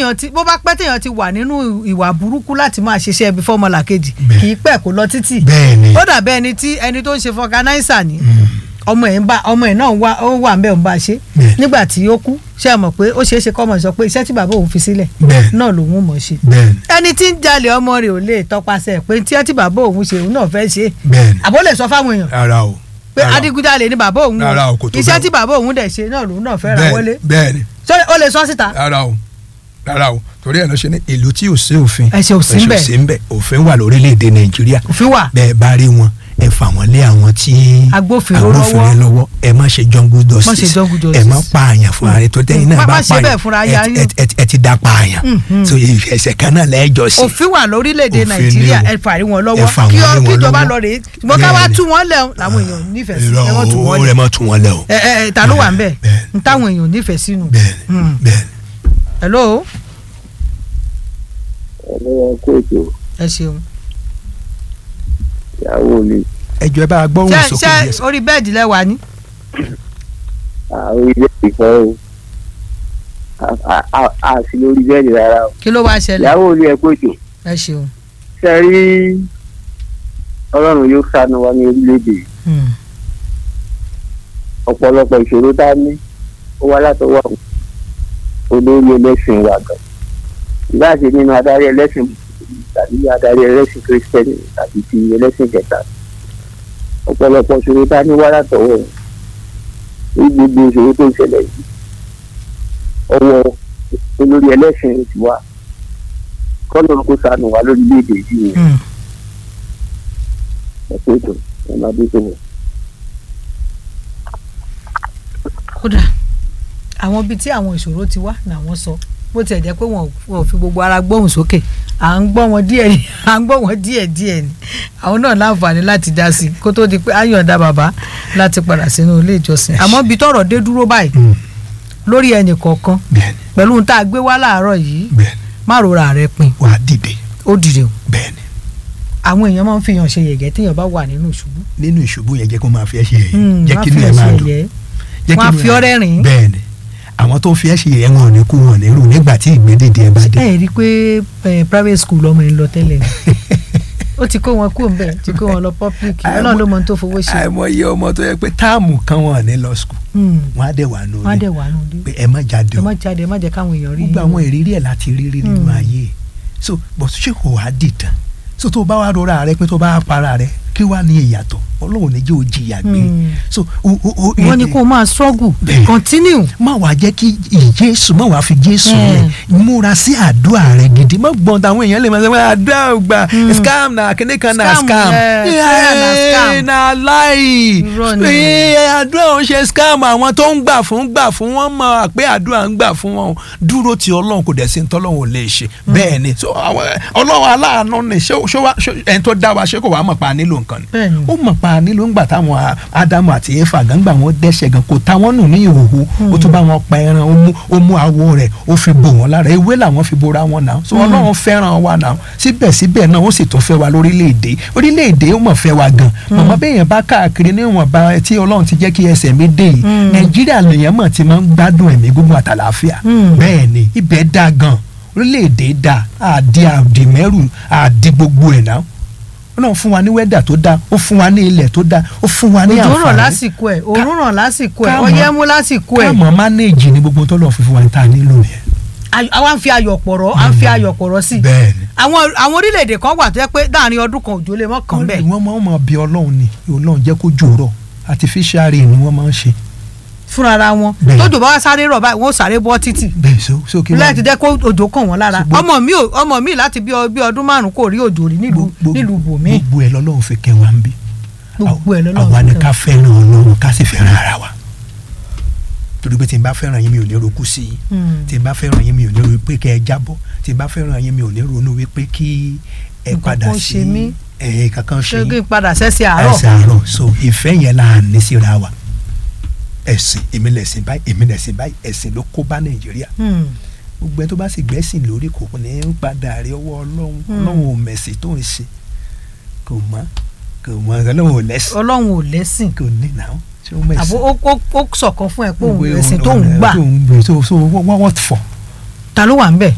téèyàn ti bó bá pẹ́ téèyàn ti wà nínú ìwà burúkú láti máa ṣiṣẹ́ ibi fọ́mọlà kejì Bẹ́ẹ̀. kì í pẹ́ kó lọ títì bẹ́ẹ̀ ni ó dàbẹ́ ẹni tí ẹni tó ń ṣe fọganáísà ni ọmọ ẹ̀ ń bá ọmọ ẹ̀ náà wá ó wà ń bẹ̀ ń bá ṣe Bẹ́ẹ̀. nígbà tí ó kú ṣe é mọ̀ pé ó ṣeé ṣe kọ́ ọmọ sọ pé iṣẹ́ tí bàbá òun fi sílẹ̀ bẹ́ẹ̀ náà lòun mọ̀ ṣe bẹ́ẹ̀ ni ẹni tí ń jalè ọmọ rẹ̀ ò lè tọpasẹ̀ pé tí ẹ tí bàbá òun ṣe òun náà fẹ́ ṣe bẹ́ẹ̀ ni àbó lè sọ fáwọn èèyàn rárá o pé rárá o. adigunjalè ni bàbá òun Rárá o, kò tó iṣẹ́ bẹ́ẹ̀ o. tí bàbá òun dẹ̀ ṣe náà lòun náà fẹ́ ra Bẹ́ẹ̀- wọlé bẹ́ẹ̀ ni ṣé ó lè sọ síta rárá o rárá o torí ẹ̀ ló ṣe ní ìlú tí ò sí òfin Ẹ̀ṣẹ̀ ò sí ń bẹ̀. ẹ̀ṣẹ̀ ò sí ń bẹ̀ òfin wà lórílẹ̀‐èdè nàìjíríà òfin wà bẹ́ẹ̀ bá rí wọn ẹ fà wọ́n lé àwọn tí Agbófinró agbófinró lọ́wọ́ ẹ má ṣe jungle Má justice ṣe jungle justice. ẹ má pààyàn fún ààrẹ tó tẹ́yìn náà Má- bá má ṣe bẹ́ẹ̀ fúnra pààyàn ya ẹ- yín. ẹ- ẹ- ẹ ti da pààyàn Mhm. so ẹ̀ṣẹ̀ kan náà lẹ́jọ́ sí òfin wà lórílẹ̀‐èdè Òfin ni nàìjíríà o. ẹ fàrí wọn Ẹ lọ́wọ́ fà wọ́n kí lé ọ- wọn kí ìjọba lọ́wọ́. lọ rèé ṣùgbọ́n ká wá Bẹ́ẹ̀ ni. tú wọn lẹ̀ làwọn èèyàn nífẹ̀ẹ́ sí Irọ́ ẹ wọ́n tú o, wọn ó lẹ̀ rẹ̀ mọ́ tú wọn lẹ̀ o ẹ ẹ ẹ, ta ló wà ń bẹ̀ Bẹ́ẹ̀ ni. ń táwọn èèyàn nífẹ̀ẹ́ sínú. bẹ́ẹ̀ ni Mm. bẹ́ẹ̀ ni. hello ẹlẹ́yà kó ètò ẹ ṣeun ìyàwó mi ẹjọ́ ẹ bá gbọ́hùn ṣé sókè ṣé díẹ̀ sí. orí bẹ́ẹ̀dì lẹ́wà ni àwọn ilé ìfọ́ o A- a- a- a sì lórí bẹ́ẹ̀ni rárá o kí ló wá ṣẹlẹ̀ ìyàwó mi ẹ kó ètò ẹ ṣeun. ṣe rí ọlọ́run yóò ṣàánú wa ní orílẹ̀-èdè yìí. Mm. ọ̀pọ̀lọpọ̀ ìṣòro tá a ní ó wá látọwọ́ àwọn olórí ẹlẹ́sìn wa gan ìbáṣe nínú adarí ẹlẹ́sìn Mùsùlùmí tàbí adarí ẹlẹ́sìn kírísítẹ́nì tàbí ti ẹlẹ́sìn kẹta ọ̀pọ̀lọpọ̀ ìṣòro tá a ní wá látọwọ́ wọn ní gbogbo ìṣòro tó ń ṣẹlẹ̀ yìí ọwọ́ olórí ẹlẹ́sìn ti wá kọ́nà kó ṣàánú wa lórílẹ̀‐èdè yìí ni Mm. ẹ̀kọ́ ètò ẹ̀ máa dé tó wọ̀. kódà àwọn ibi tí àwọn ìṣòro ti wá làwọn sọ bó tiẹ̀ jẹ́ pé wọn ò fi gbogbo ara gbóhùn sókè à ń gbọ́ wọn díẹ̀ ni à ń gbọ́ wọn díẹ̀ díẹ̀ ni àwọn náà láǹfààní láti dá sí i kó tó di pé á yọ̀ǹda bàbá láti padà sínú ilé ìjọsìn àmọ́ ibi tọ́rọ̀ dé dúró báyìí Mm. lórí ẹnì kọ̀ọ̀kan bẹ́ẹ̀ ni pẹ̀lú ohun tá a gbé wá láàárọ̀ yìí bẹ́ẹ̀ ni má rora rẹ pin wàá dìde ó dìde o bẹ́ẹ̀ ni àwọn èèyàn máa ń fi hàn ṣe yẹ̀gẹ́ téèyàn bá wà nínú ìṣubú nínú ìṣubú yẹn jẹ́ kó máa fi ẹ́ ṣe yẹ̀yẹ́ Mm, jẹ́ má kí fi inú ẹ̀ hàn máa ṣe dùn yẹ̀yẹ́. jẹ́ Wọ́n á kí inú fi ẹ̀- ọ́ rẹ́rìn-ín. bẹ́ẹ̀ ni àwọn tó fi ẹ́ ṣe yẹ̀yẹ́ wọn ò ní kú wọn ò ní rù nígbà tí ìgbédèdè ẹ bá dé ẹ rí i pé eh, private school ọmọ yẹn lọ tẹ́lẹ̀ ni ó ti kó wọn kú òǹbẹ ti kó wọn lọ public ọlọ́run ló mọ ohun tó fowó ṣe àìmọye ọmọ tó yẹ pé táàmù kan wọn ò ní lọ skul Hmm. wọn á dẹ̀ wà nù wọ́n á dẹ̀ wà nù dé pé ẹ má jáde ẹ o má jáde ẹ má jẹ́ káwọn èèyàn rí gbogbo yín àwọn ìrírí ẹ̀ láti rírí nínú Mm. ayé so but ṣé kò wá dìtàn so tó bá wá rọra rẹ pé tó bá para rẹ kí wàá ní ìyàtọ̀ ọlọ́run ní jẹ́ ó jìyà gbé Mm. so o o o wọ́n ní kó o máa struggle Bẹ́ẹ̀. continue má wàá jẹ́ kí ìjésù má wàá fi jésù lẹ̀ múra sí àdúrà rẹ gidi má gbọ́n táwọn èèyàn lè máa sọ pé àdúrà ò gbà Mm. scam na kíní kan na Scam, scam eh, prayer na scam. Eh, na láì Irọ́ ni. Eh, àdúrà ò ń ṣe scam àwọn tó ń gbà fún gbà fún wọn mọ̀ pé àdúrà ń gbà fún wọn dúró ti ọlọ́run kò dẹ̀ sí ní tọ́lọ́run ò lè ṣe bẹ́ẹ̀ ni so àwọn ọlọ́run aláàánú ni ṣé ṣé wá ṣé ẹni tó dá wa ṣé kò wá mọ̀ pa á nílò nǹkan ni bẹ́ẹ̀ ni ó mọ̀ pa nílò ńgbà táwọn a- ádámù àti éfà gángbà wọn dẹ́ṣẹ̀ gan kò ta wọ́n nù ní ìhòòhò ó tún bá wọn pa ẹran ó mú ó mú awọ rẹ̀ ó fi bò wọ́n lára ewé làwọn fi bora wọn náà so ọlọ́run fẹ́ràn wa náà síbẹ̀síbẹ̀ náà ó sì tún fẹ́ wa lórílẹ̀‐èdè orílẹ̀‐èdè ó mọ̀ fẹ́ wa gan màmá bẹ́yẹn bá káàkiri níwọ̀nba tí ọlọ́run ti jẹ́ kí ẹsẹ̀ mi dé yìí Mm. nàìjíríà lèèyàn mọ̀ ti máa ń gbádùn ẹ̀mí gbogbo àtàlàáfíà Mm. bẹ́ẹ̀ ni ibẹ̀ dá gan orílẹ̀‐èdè dá àdí àdìmẹ́rù àdí gbogbo ẹ̀ náà ọlọ́run fún wa ní wẹ́dà tó dáa ó fún wa ní ilẹ̀ tó dáa ó fún wa ní òjò rọ̀ àǹfààní lásìkò ẹ̀ òórùn rọ̀ lásìkò ẹ̀ ká mọ̀- ọyẹ́ mú lásìkò ẹ̀ káàmọ́ mánéèjì ní gbogbo tó lọ́ọ́ fi fún wa ní ta nílò yẹn. Ay- àwa ń fi ayọ̀ pọ̀rọ̀ à ń fi ayọ̀ pọ̀rọ̀ sí i bẹ́ẹ̀ ni àwọn àwọn orílẹ̀-èdè kan wà tó yẹ pé láàrin ọdún kan òjò lè mọ́ kàn bẹ́ẹ̀ wọ́n máa ń mọ bí ọlọ́run ni ọlọ́run jẹ́ kó jòrọ̀ artificial rain ni wọ́n máa ń ṣe. fúnra wọn Bẹ́ẹ̀. tójò bá wá sáré rọ̀ báyìí wọ́n ó sáré bọ́ títì bẹ́ẹ̀ so so kí láti jẹ́ kó òjò kàn wọ́n lára Ṣùgbọ́n- ọmọ mi ò ọmọ mi láti bí ọ- bí ọdún márùn kò rí òjò rí nílùú gbogbo- nílùú bòmí gbogbo ẹ̀ lọ́lọ́run fi kẹ́ wa ń bí. gbogbo ẹ̀ lọ́lọ́run àwa ni fi kẹ́ ká fẹ́ràn ọlọ́run ká sì fẹ́ràn ara wa. torí pé tí n bá fẹ́ràn yín mi ò ní roku sí i Hmm. tí n bá fẹ́ràn yín mi ò ní ronú pé kẹ́ ẹ jábọ́ tí n bá fẹ́ràn yín mi ò ní ronú wípé kí ẹ Nǹkan padà kan sí ṣe mí. ẹ kankan ṣe ṣé kí yín n padà sẹ́sẹ̀ àárọ̀ ẹsẹ̀ àárọ̀ so ìfẹ́ yẹn là ń ní síra wa ẹ̀sìn èmi lẹ̀sìn báyìí èmi lẹ̀sìn báyìí ẹ̀sìn ló kó bá nàìjíríà Hmm. gbogbo ẹni tó bá sì gbẹ́sìn lórí kò ní í padà rí ọwọ́ ọlọ́run Hmm. ọlọ́run ò mẹ̀sìn tó ń ṣe kò mọ̀ kò mọ̀ ọlọ́run ò lẹ́sìn ọlọ́run ò lẹ́sìn kò ní náà tí ó mẹ̀sìn. àbò ó ó- ó sọ̀kan fún ẹ pé òun Gbogbo ẹ̀sìn tó ń gbà tó ń gbà so so what what for ta ló wà ń bẹ̀